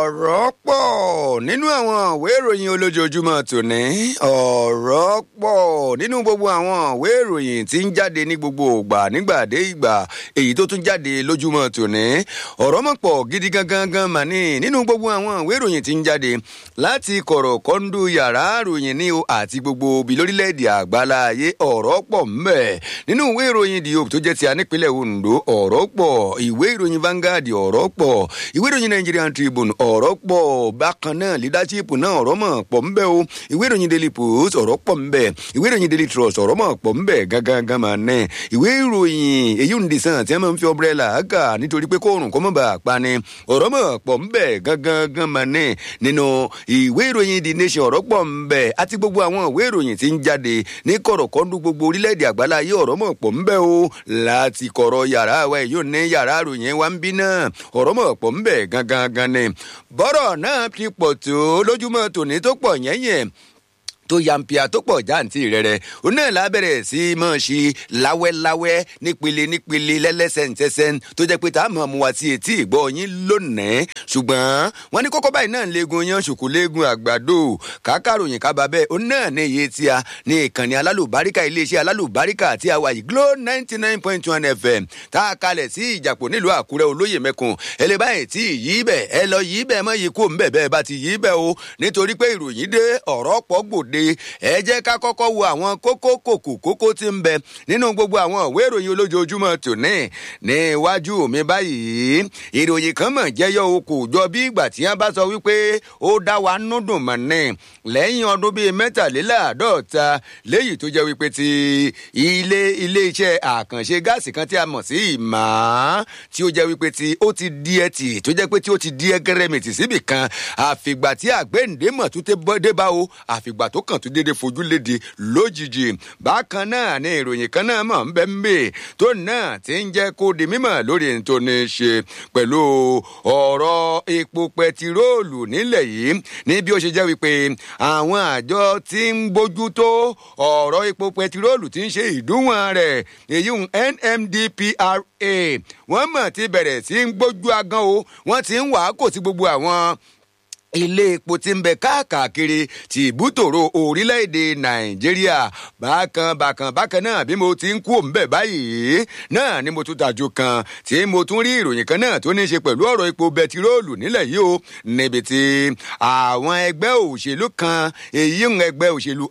ọ̀rọ̀ pọ̀ nínú àwọn ìwé ìròyìn olójoojúmọ́ tòní ọ̀rọ̀ pọ̀ nínú gbogbo àwọn ìwé ìròyìn tí ń jáde ní gbogbo ìgbà nígbà dé ìgbà èyí tó tún jáde lójúmọ́ tòní ọ̀rọ̀ mọ̀ pọ̀ gidi gangan gan mà ní nínú gbogbo àwọn ìwé ìròyìn tí ń jáde láti kọ̀rọ̀ kọ́ńdú yàrá ìròyìn ní o àti gbogbo ibi lórílẹ̀‐èdè àgbáláyé ọ̀rọ̀ pọ̀ ńbẹ̀ nínú ìwé ìròyìn the hope tó jẹ́ ti anípínlẹ̀ ondo ọ̀rọ̀ pọ̀ ìwé ìròyìn Vanguard ọ̀rọ̀ pọ̀ ìwé ìròyìn Nigerian Tribune ọ̀rọ̀ pọ̀ bákan náà leadership náà ọ̀rọ̀ mọ̀ pọ̀ ńbẹ̀ o ìwé ìròyìn Daily Post ọ̀rọ̀ pọ̀ ńbẹ̀ ìwé ìròyìn Daily Trust ọ̀rọ̀ mọ̀ pọ̀ ńbẹ̀ gangan mà nẹ́ ìwé ìròyìn èyí ń dìsàn tí wọ́n máa ń fi umbrella kà nítorí pé kóòrùn kó mọ̀ bá a pa ni ọ̀rọ̀ mọ̀ pọ̀ ńbẹ̀ gangan mà nẹ́ nínú ìwé ìròyìn The Nation ọ̀rọ̀ pọ̀ ńbẹ̀ àti gbogbo àwọn ìwé ìròyìn tí ń jáde ní kọ̀rọ̀kọ́ndú gbogbo orílẹ̀-èdè àgbáláyé ọ̀rọ̀ mọ̀ pọ̀ ńbẹ̀ o láti kọ̀rọ̀ yàrá wa èyí ò ní yàrá ìròyìn wa ń bí náà ọ̀rọ̀ mọ̀ pọ̀ ńbẹ̀ gangan ni bọ́rọ̀ náà ti pọ̀ tó lójúmọ́ tòní tó pọ̀ yẹ́yẹ́ tó yampia tó pọ̀ jáǹtì rẹ̀rẹ̀ òun náà lábẹ́rẹ̀ sí í mọ̀ sí láwẹ́láwẹ́ nípele nípele lẹ́lẹ́sẹ̀ntẹ́sẹ́n tó jẹ́ pé tá a mọ̀ mu wá sí etí ìgbọ́ yín lónìí ṣùgbọ́n wọ́n ní kókó báyìí náà ń legun yan ṣùkú legun àgbàdo kákàròyìn kábà bẹ́ẹ̀ òun náà ní iye tí a ní ìkànnì alálùbáríkà iléeṣẹ́ alálùbáríkà àti àwa yìí Glo ninety nine point one FM tá a kalẹ̀ sí ìjàpọ̀ nílùú Àkúrẹ́ olóyè mẹ́kun ẹ lè báyìí tí yí bẹ̀ ẹ lọ yí bẹ̀ mọ́ yìí kó ń bẹ̀ bẹ́ẹ̀ bá ti yí bẹ̀ o nítorí pé ìròyìn dé ọ̀rọ̀ pọ̀ gbòde ẹ jẹ́ ká kọ́kọ́ wo àwọn kókó kòkò kókó tí ń bẹ nínú gbogbo àwọn ìwé ìròyìn olójoojúmọ́ tòní ní iwájú mi báyìí ìròyìn kan mọ̀ jẹ́yọ o kò jọ bí ìgbà tí wọ́n bá sọ wípé ó dá wa núdùn mọ̀ ní lẹ́yìn ọdún bíi mẹ́tàléláàádọ́ta léyìí tó jẹ́ wípé ti ilé ilé iṣẹ́ àkànṣe gáàsì kan tí a mọ̀ sí ìmọ̀ tí ó jẹ́ wípé ti ó ti di ẹtì tó jẹ́ pé tí ó ti di ẹgẹrẹmìtì síbì kan àfìgbà tí àgbéǹde mọ̀ tó dé bá o àfìgbà tó kàn tó dédé fojú léde lójijì bákan náà ni ìròyìn kan náà mọ̀ ń bẹ́ ń bè tó náà ti ń jẹ́ kó di mímọ̀ lórí ní tó ní ṣe pẹ̀lú ọ̀rọ̀ epo pẹtiróòlù nílẹ̀ yìí ní bí ó ṣe jẹ́ wípé àwọn àjọ tí ń bójú tó ọ̀rọ̀ epo pẹtiróòlù tí ń ṣe ìdúwọ̀n rẹ̀ èyí NMDPRA wọ́n mọ̀ ti bẹ̀rẹ̀ sí ń gbójú agan o wọ́n ti ń wàá kò sí gbogbo àwọn ilé epo tí ń bẹ káàkiri ti ìbútòrò orílẹ̀-èdè nàìjíríà bákan bákan bákan náà bí mo ti ń kú òǹbẹ̀ báyìí náà ni mo tún tajú kan tí mo tún rí ìròyìn kan náà tó ní í ṣe pẹ̀lú ọ̀rọ̀ epo bẹtiróòlù nílẹ̀ yìí o níbi tí àwọn ẹgbẹ́ òṣèlú kan èyí ń ẹgbẹ́ òṣèlú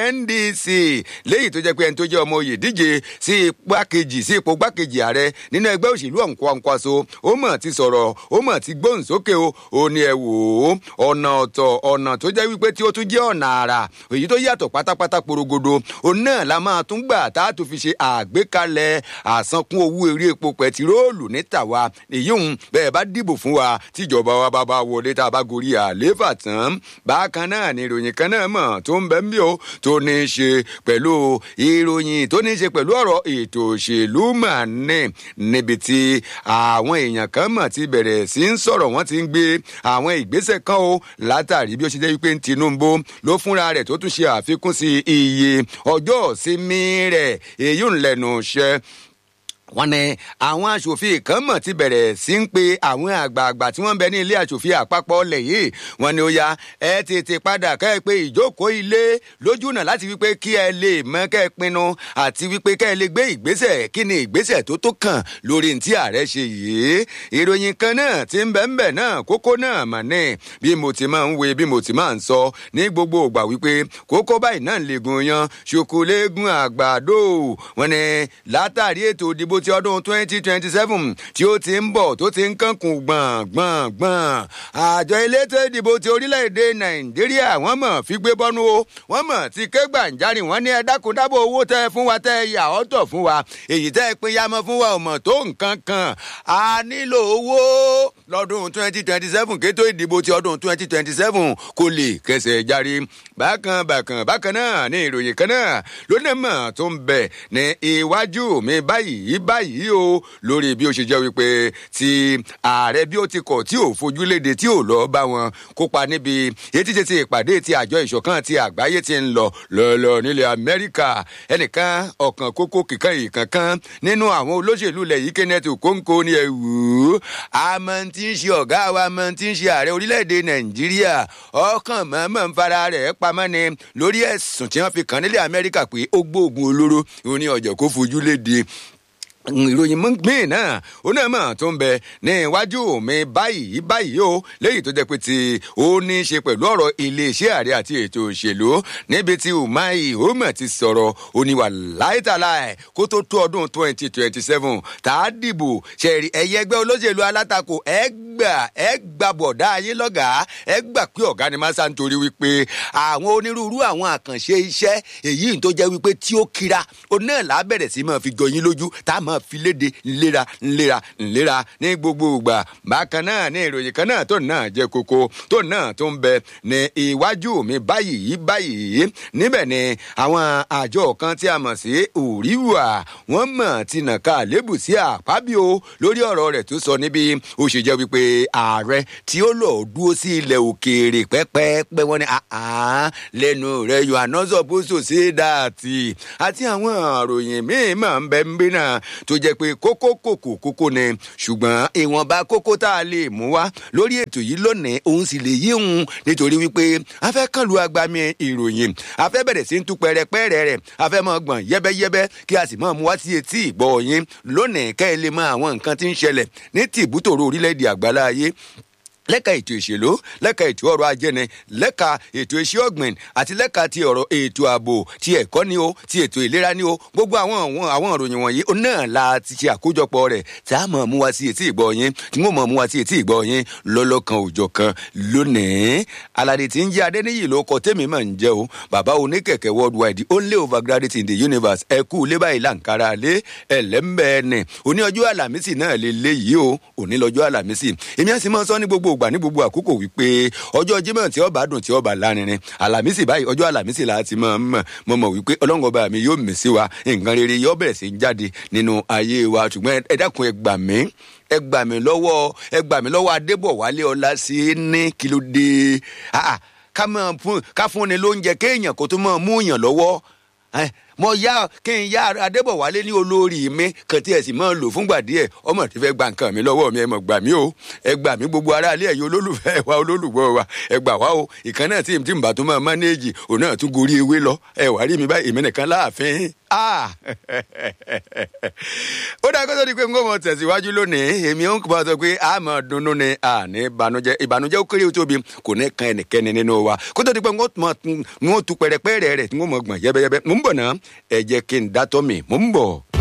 NDC léyìí tó jẹ́ pé ẹni tó jẹ́ ọmọ oyè díje sí igbákejì sí ipò gbákejì ààrẹ nínú ẹgbẹ́ òṣèlú ọ̀nkwankwaso ó mọ̀ ti sọ̀rọ̀ ó mọ̀ ti gbóhùn sókè o ó ní ẹ wò ó ọ̀nà ọ̀tọ̀ ọ̀nà tó jẹ́ wípé tí ó tún jẹ́ ọ̀nà àrà èyí tó yàtọ̀ pátápátá porogodo òun náà la máa tún gbà tá a tún fi ṣe àgbékalẹ̀ àsankún owó eré epo pẹtiróòlù ní tàwa èyí ń bẹ́ẹ̀ bá dìbò fún wa tíjọba wa bá bá wọlé tá a bá gorí àlééfà tán bákan náà ni ìròyìn kan náà mọ̀ tó ń bẹ ń bí o tó ní í ṣe pẹ̀lú ìròyìn tó ní í ṣe pẹ̀lú ọ̀rọ̀ ètò òṣèlú mà ní níbi tí àwọn èèyàn kan mọ̀ ti bẹ̀rẹ̀ sí ń sọ̀rọ̀ wọ́n ti ń gbé àwọn ìgbésẹ̀ kan o látàrí bí ó ṣe jẹ́ wípé Tinubu ló fúnra rẹ̀ tó tún ṣe àfikún sí iye ọjọ́ ìsinmi rẹ̀ èyí ń lẹ́nu iṣẹ́ wọ́n ní àwọn aṣòfin kan mọ̀ ti bẹ̀rẹ̀ sí ń pe àwọn àgbààgbà tí wọ́n ń bẹ ní ilé aṣòfin àpapọ̀ ọ̀lẹ̀ yìí wọ́n ní ó ya ẹ tètè padà kẹ́ ẹ pé ìjókòó ilé lójú náà láti wípé kí ẹ lè mọ kẹ́ ẹ pinnu àti wípé kẹ́ ẹ lè gbé ìgbésẹ̀ kí ni ìgbésẹ̀ tó tó kàn lórí ní tí ààrẹ ṣe yìí ìròyìn kan náà ti ń bẹ ń bẹ náà kókó náà mà ní bí mo ti máa ń we bí mo ti máa ń sọ ní gbogbo ìgbà wípé kókó báyìí náà lè gun yan ṣòkòlégún àgbàdo wọ́n ní látàrí ètò ìdìbò ti ọdún twenty twenty seven tí ó ti ń bọ̀ tó ti ń kankun gbọ̀ngbọ̀ngbọ̀n àjọ elétò ìdìbò ti orílẹ̀-èdè nàìjíríà wọ́n mọ̀ fi gbé bọ́nú o wọ́n mọ̀ ti ké gbàǹjarì wọ́n ní ẹ dákun dábò owó tẹ́ ẹ fún wa tẹ́ ẹ yà ọ́tọ̀ fún wa èyí tẹ́ ẹ pín yamọ fún wa ò mọ̀ tó nǹkan kan a nílò owó lọ́dún twenty twenty seven kétó ìdìbò ti ọdún twenty twenty seven kò lè kẹsẹ̀ járe bákan bákan bákan náà ní ìròyìn kan náà lónìí mọ̀ tó ń bẹ̀ ní iwájú mi báyìí báyìí o lórí bí ó ṣe jẹ́ wípé ti ààrẹ bí ó ti kọ̀ tí ò fojú léde tí ò lọ bá wọn kópa níbi etí ṣe ti ìpàdé ti àjọ ìṣọ̀kan ti àgbáyé ti ń lọ lọ́lọ́ nílẹ̀ amẹ́ríkà ẹnìkan ọ̀kan kókó kíkan ìkankan nínú àwọn olóṣèlú ilẹ̀ yìí kenneth okonkwo ni ẹ̀wù àmọ́ tí ń ṣe ọ̀gá wa àmọ́ tí ń ṣe ààrẹ orílẹ̀-èdè nàìjíríà ọkàn mọ̀ọ́mọ̀ ń fara rẹ̀ pamọ́ ni lórí ẹ̀sùn tí wọ́n fi kàn nílẹ̀ amẹ́ríkà pé ó gbóògùn olóró òun ní ọjọ́ kó fojú léde ìròyìn míì náà onímọ̀ tó ń bẹ ní iwájú mi báyìí báyìí o léyìí tó jẹ́ pé ti ó ní í ṣe pẹ̀lú ọ̀rọ̀ iléeṣẹ́ ààrẹ àti ètò òṣèlú níbi tí umai omo ti sọ̀rọ̀ oníwà láìtàláì kó tó tó ọdún twenty twenty seven tá a dìbò ṣẹ̀rí ẹ̀yẹ ẹgbẹ́ olóṣèlú alátakò ẹ gbà ẹ gbà bọ̀dá ayé lọ́gàá ẹ gbà pé ọ̀gá ni máa ń torí wípé àwọn onírúurú àwọn àkànṣe iṣẹ́ èyí tó jẹ́ wípé tí ó kira onáà lábẹ̀rẹ̀ sí máa fi jọyín lójú tá a máa fi léde ńlera ńlera ńlera ní gbogbo ìgbà bákan náà ní ìròyìn kan náà tó náà jẹ koko tó náà tó ń bẹ ní iwájú mi báyìí báyìí níbẹ̀ ni àwọn àjọ kan tí a mọ̀ sí òríwà wọ́n mọ̀ ti nà ká lébù sí àpábíò lórí ọ̀rọ̀ rẹ̀ tó sọ níbi ó ṣe jẹ́ wípé ààrẹ tí ó lọ dúró sí ilẹ̀ òkèèrè pẹ́pẹ́pẹ́ wọ́n ní lẹ́nu rẹ̀ you are not supposed to say that àti àwọn àròyìn míì máa ń bẹ ń bí náà tó jẹ́ pé kókó kòkó kókó ni ṣùgbọ́n ìwọ̀nba kókó tá a lè mú wá lórí ètò yìí lónìí òun sì lè yí òun nítorí wípé a fẹ́ kàn lu agbami ìròyìn a fẹ́ bẹ̀rẹ̀ sí ń tú pẹ́rẹpẹ́rẹ́ rẹ̀ a fẹ́ mọ̀ gbọ̀n yẹ́bẹ́yẹ́bẹ́ kí a sì mọ̀ mú wá sí etí ìgbọ́ yín lónìí kẹ́ ẹ lè mọ àwọn nǹkan tí ń ṣẹlẹ̀ ní tìbútòrò orílẹ̀-èdè àgbáláyé lẹ́ka ètò ìṣèlú lẹ́ka ètò ọrọ̀ ajé ni lẹ́ka ètò iṣẹ́ ọ̀gbìn àti lẹ́ka ti ọ̀rọ̀ ètò ààbò ti ẹ̀kọ́ ni o ti ètò ìlera ni o gbogbo àwọn àwọn àwọn ìròyìn wọ̀nyí náà la ti ṣe àkójọpọ̀ rẹ̀ tá a mọ̀ mú wa sí etí ìgbọ́ yín tí wọ́n mọ̀ mú wa sí etí ìgbọ́ yín lọ́lọ́kan òjọ̀ kan lónìí aládé tí ń jẹ́ adéníyì ló kọ tèmi mà ń jẹ́ o bàbá oníkẹ̀kẹ́ worldwide only overgraduate in the universe ẹ kú lé báyìí làǹkárá lé ẹlẹ́mbẹ́ẹ̀nì òní ọjọ́ àlàmísì náà lè léyìí o òní lọ́jọ́ àlàmísì èmi àti mọ́ sọ ní gbogbo gbà ní gbogbo àkókò wípé ọjọ́ Jímọ̀ tí ọba dùn tí ọba lárinrin àlàmísì báyìí ọjọ́ àlàmísì là á ti mọ̀ mọ̀ mọ̀ mọ̀ wípé ọlọ́run ọba mi yóò mí sí wa nǹkan rere yóò bẹ̀rẹ̀ sí jáde nínú ayé wa ṣùgbọ́n ẹ dákun ẹ gbà mí ẹ gbà mí lọ́wọ́ ẹ gbà mí lọ́wọ́ Adébọ̀wálé ọlá sí ní kí ló dé ká mọ̀ fún ká fún ni lóúnjẹ kéèyàn kó tó mọ̀ mú yàn lọ́wọ́ mo yá kí n yá adébọ̀wálé ní olórí mi kan tí ẹ sì máa ń lò fúngbà díẹ̀ ọmọ tí fẹ́ gba nǹkan mi lọ́wọ́ mi ẹ mọ̀ gbà mí o ẹ gbà mí gbogbo aráalé ẹ̀yin olólùfẹ́ wa olólùgbọ́ wa ẹ gbà wá o ìkan náà tí tí n bá tún máa mánéèjì òun náà tún gorí ewé lọ ẹ wá rí mi báyìí èmi nìkan láàfin ó dáa kó tó di pé n kò mọ tẹ̀síwájú lónìí èmi ó ń kọ́ sọ pé a máa dunnú ni àní ìbànújẹ́ ìbànújẹ́ ó kéré tóbi kò ní kan ẹnikẹ́ni nínú wa kó tó di pé n kò tu pẹ̀rẹ̀pẹ̀rẹ̀ rẹ̀ tí n kò mọ̀ gbọ̀n yẹ́bẹ́yẹ́bẹ́ mò ń bọ̀ náà ẹ jẹ́ kí n dátọ́ mi mò ń bọ̀.